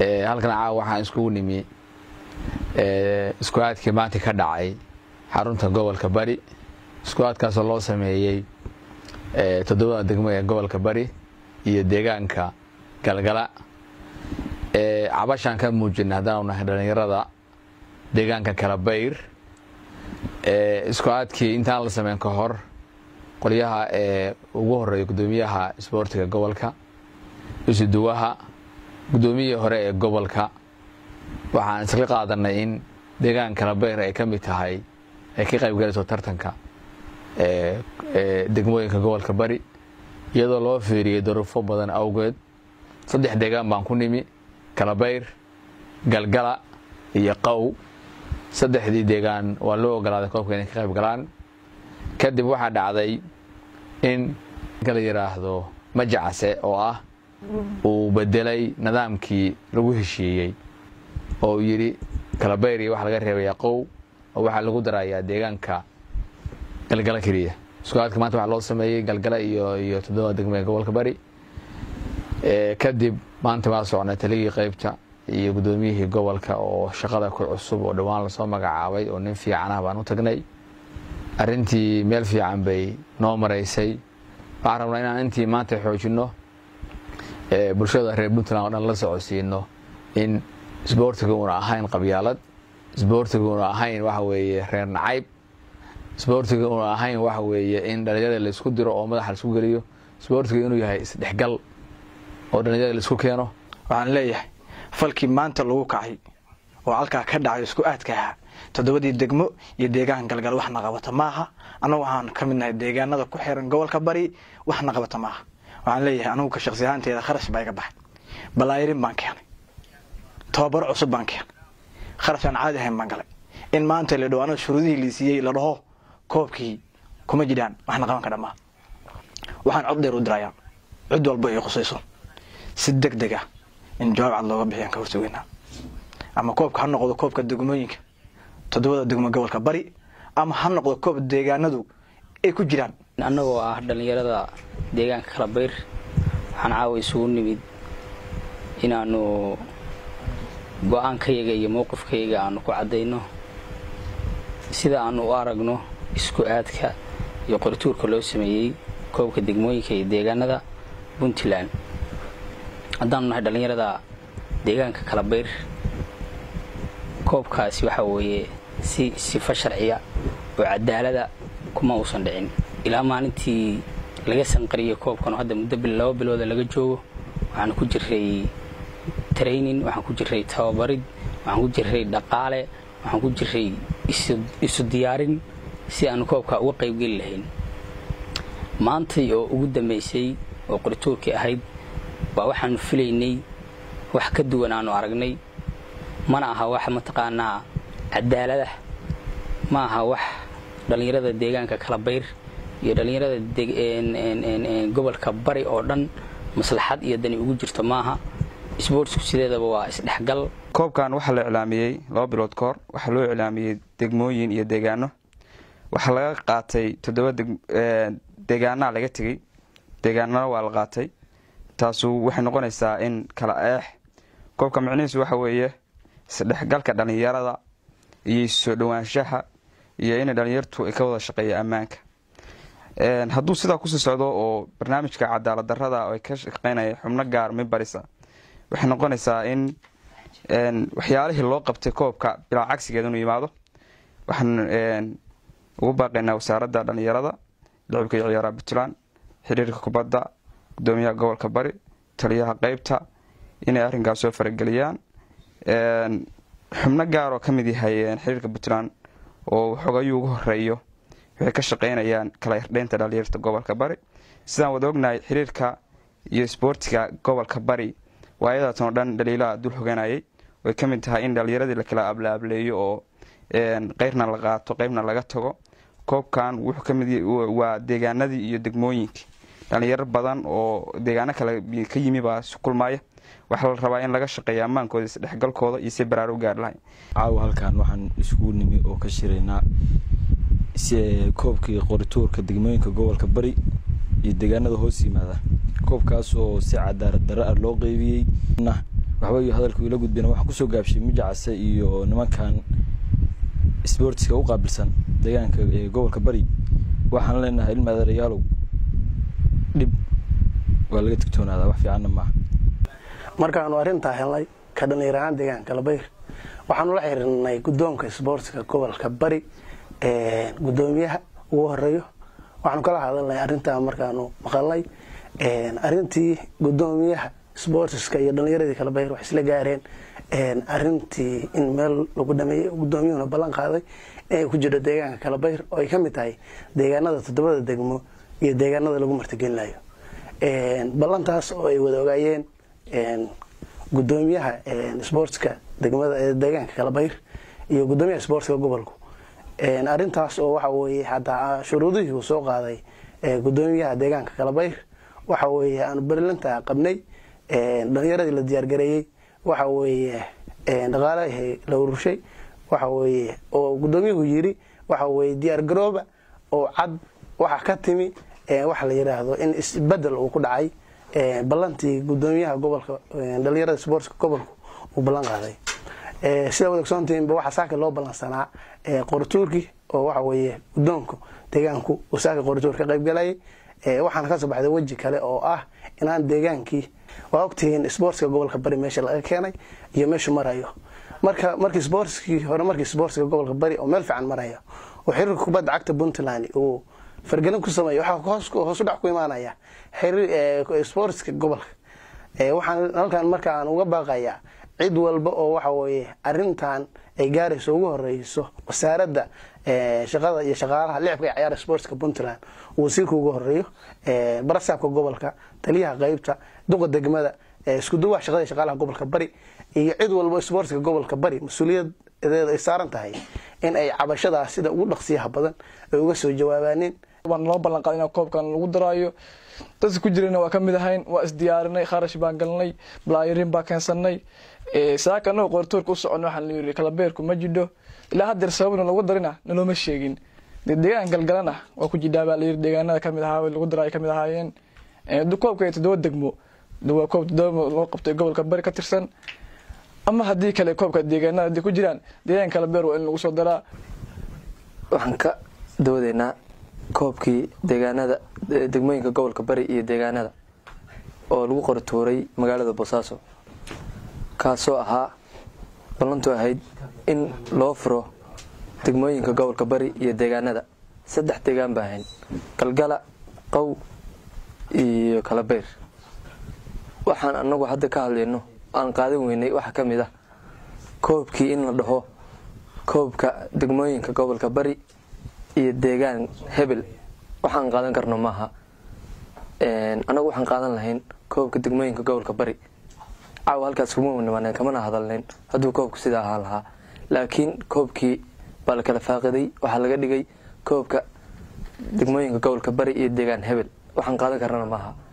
halkan caawa waxaan iskugu nimi isku aadkii maanta ka dhacay xarunta gobolka bari isku aadkaasoo loo sameeyey toddobada degmo ee gobolka bari iyo deegaanka galgala cabashaan ka muujina haddaanu nahay dhallinyarada deegaanka kalabayr isku aadkii intaan la sameyn ka hor qolyaha ee ugu horeeya guddoomiyaha isboortiga gobolka isuduwaha guddoomiyihii hore ee gobolka waxaan isla qaadanay in deegaan kalabayr ay ka mid tahay ay ka qayb galayso tartanka degmooyinka gobolka bari iyadoo loo fiiriyey duruufo badan awgeed saddex deegaan baan ku nimi kalabayr galgala iyo qaw saddexdii deegaan waa loo ogolaaday koobka inay ka qayb galaan kadib waxaa dhacday in la yidhaahdo majacase oo ah uu bedelay nidaamkii lagu heshiiyey oo uu yidhi kalabayr iyo waxa laga reebayaa qow oo waxaa lagu darayaa deegaanka galgala keliya isku-aadka maanta waxaa loo sameeyey galgala iyo iyo toddoba degmo ee gobolka bari kadib maanta waa socnay taligii qaybta iyo guddoomiyihii gobolka oo shaqada ku cusub oo dhowaan lasoo magacaabay oo nin fiicanah baan u tagnay arrintii meel fiican bay noo maraysay waxaan rabnaa inaan intii maanta xoojinno bulshada reer puntland oo dhan la socodsiino in isboortiga uuna ahayn qabyaalad isboortiga uuna ahayn waxa weeye reer nacayb isboortiga uuna ahayn waxa weeye in dhalinyarada laisku diro oo madaxa laisku geliyo isboortiga inuu yahay isdhexgal oo dhalinyarada laisku keeno waxaan leeyahay falkii maanta lagu kacay oo halkaa ka dhacay isku aadka ahaa toddobadii degmo iyo deegaan galgal waxna qabata maaha annagu waxaan ka mid nahay deegaanada ku xiran gobolka bari waxna qabata maaha waxaan leeyahay anugu ka shaqsi ahaanteeda kharash baa iga baxay balaayirin baan keenay tababaro cusub baan keenay kharash aan caadi ahayn baan galay in maanta la dhawaano shuruudihii liisiiyey la dhaho koobkii kuma jiraan waxna qaban kadha maaha waxaan cod dheer u dirayaa cid walba ay qusayso si deg deg ah in jawaab cad looga bixiyaan ka hortageynaa ama koobka ha noqdo koobka degmooyinka toddobada degmo gobolka bari ama ha noqdo koob deegaanadu ay ku jiraan annagoo ah dhallinyarada deegaanka kalabayr waxaan caawa isugu nimid inaannu go-aankayaga iyo mowqifkayaga aanu ku caddayno sida aanu u aragno isku aadka iyo qorituurka loo sameeyey koobka degmooyinka iyo deegaanada puntland haddaanu nahay dhallinyarada deegaanka kalabayr koobkaasi waxaa weeye si sifo sharciya oo cadaalada kuma uusan dhicin ilaa maalintii laga sanqariyey koobkan oo hadda muddo laba bilooda laga joogo waxaan ku jiray training waxaan ku jiray tababarid waxaan ku jiray dhaqaale waxaan ku jiray isu diyaarin si aanu koobka uga qaybgeli lahayn maantay oo ugu dambaysay oo qorituurkii ahayd baa waxaanu filaynay wax ka duwan aanu aragnay mana aha wax mataqaanaa cadaalada ma aha wax dhallinyarada deegaanka kalabayr iyo dhallinyarada gobolka bari oo dhan maslaxad iyo dani ugu jirto maaha isboortsku sideedaba waa isdhexgal koobkan waxaa la iclaamiyey laba bilood ka hor waxaa loo iclaamiyey degmooyin iyo deegaano waxaa laga qaatay toddoba deegaanaa laga tegey deegaanana waa la qaatay taasu waxay noqonaysaa in kala eex koobka micnihiisu waxa weeye isdhexgalka dhallinyarada iyo soo dhowaanshaha iyo in dhallinyartu ay ka wada shaqeeya ammaanka hadduu sidaa kusii socdo oo barnaamijka cadaalad darada ay ka shaqeynaya xubno gaar mimbarisa waxay noqonaysaa in waxyaalihii loo qabtay koobka bilaa cagsigeeda inuu yimaado waxaan ugu baaqaynaa wasaaradda dhallinyarada lacibka iyo ciyaaraha puntland xiriirka kubadda gudoomiyaha gobolka bari taliyaha qeybta inay arrinkaas soo farageliyaan xubno gaar oo ka mid yahay xiriirka puntland oo xogayuu ugu horeeyo waxay ka shaqeynayaan kala irdheynta dhalinyarta gobolka bari sidaan wada ognahay xiriirka iyo isboortiga gobolka bari waa ayadaatan oo dhan dhaliilaha dul hoganayay way ka mid tahay in dhalinyaradii lakala ablaableeyo oo qeyrna la qaato qeybna laga tago koobkan wuxuu kamid waa deegaanadii iyo degmooyinkii dhalinyaro badan oo deegaano kale ka yimi baa isu kulmaya waxaa la rabaa in laga shaqeeya ammaankooda isdhexgalkooda iyo si baraar u gaar lahay caawa halkan waxaan isugu nimi oo ka shiraynaa koobkii qorituurka degmooyinka gobolka bari iyo deegaanada hoos yimaada koobkaas oo si cadaalad darro ah loo qeybiyey waxba hadalku ila gudbina waxaan kusoo gaabshay mijacase iyo nimankan sportska u qaabilsan deegaanka ee gobolka bari waxaan leenahay ilma adeerayaalow dhib waa laga digtoonaadaa wax fiicanna maaha markaanu arrintaa helnay ka dhallinyar ahaan deegaanka labayr waxaanu la xiriirnay guddoonka isboortska gobolka bari guddoomiyaha ugu horeeyo waxaanu kala hadalnay arrintaa markaanu maqalnay arrintii guddoomiyaha isboortiska iyo dhallinyaradii kalabayr waxay isla gaareen arrintii in meel lagu dhameeyey guddoomiyuhuna ballan qaaday inay ku jirto deegaanka kalabayr oo ay ka mid tahay deegaanada toddobada degmo iyo deegaanada lagu martigelinayo ballantaas oo ay wada ogaayeen gudoomiyaha sportska degmada deegaanka kalabayr iyo gudoomiyaha sportska gobolku arintaas oo waxa weye hataa shuruudihii uu soo qaaday gudoomiyaha deegaanka kalabayr waxa weye aanu berlinta qabnay dhalinyaradii la diyaargareeyey waxa weye dhaqaalahii la ururshay waxa weye oo gudoomiyuhu yiri waxa weye diyaargarooba oo cad waxa ka timi waxa la yiraahdo in isbedel uu ku dhacay ballantii gudoomiyaha gobolka dhalinyarada sportska gobolku uu ballan qaaday sida wada ogsoontiinba waxaa saaka loo ballansanaa qoratuurkii oo waxa weeye gudoonku deegaanku uu saaka qoratuur ka qayb galayay waxaana kasoo baxday weji kale oo ah inaan deegaankii waa ogtihiin sportska gobolka bari meesha laga keenay iyo meeshu marayo marka markii sportskii hore markii sportska gobolka bari oo meel fiican maraya oo xiriirka kubadda cagta puntland uu fargelin ku sameeya waxaa hoosu dhac ku imaanaya sportska gobolka waxaan halkan marka aan uga baaqayaa cid walba oo waxa weye arintan ay gaarayso ugu horeyso wasaaradda shaqada iyo shaqaalaha licibka ee ciyaara sportska puntland uu wasiirka ugu horeeyo barasaabka gobolka taliyaha qeybta duqa degmada iskuduwaha shaqada shaqaalaha gobolka bari iyo cid walba sportska gobolka bari mas-uuliyadeeda ay saaran tahay in ay cabashadaas sida ugu dhaqsiyaha badan ay uga soo jawaabaaneen waan noo ballan qaaday in koobkan lagu daraayo dadka ku jirana waa ka mid ahayn waa isdiyaarinay kharash baan galnay balaayarin baa keensanay saaka anagoo qortoorka u socon waxaan la yiri kalabeerku ma jidho ilaa haddeer sababna lagu darina nalooma sheegin dee deegaan galgalana waa ku jidhaa baa layiri deegaanada kamid ahaa lagu daraayo kamid ahaayeen koobka iyo toddoba degmo waa koob toddoba loo qabtay gobolka bari ka tirsan ama haddii kale koobka deegaanada haddii ku jiraan deegaan kalabeer waa in lagu soo daraa waxaan ka doodeynaa koobkii deegaanada degmooyinka gobolka bari iyo deegaanada oo lagu qoratuuray magaalada boosaaso kaasoo ahaa ballantu ahayd in loo furo degmooyinka gobolka bari iyo deegaanada saddex deegaan baa ahayn galgala qow iyo kalabeyr waxaan anagu hadda ka hadlayno aan qaadan weynay waxaa ka mid ah koobkii in la dhaho koobka degmooyinka gobolka bari iyo deegaan hebel waxaan qaadan karno maaha anagu waxaan qaadan lahayn koobka degmooyinka gobolka bari caawa halkaas kuma nimaaneen kamana hadalnayn hadduu koobku sidaa ahaan lahaa laakiin koobkii baa la kala faaqiday waxaa laga dhigay koobka degmooyinka gobolka bari iyo deegaan hebel waxaan qaadan karnana maaha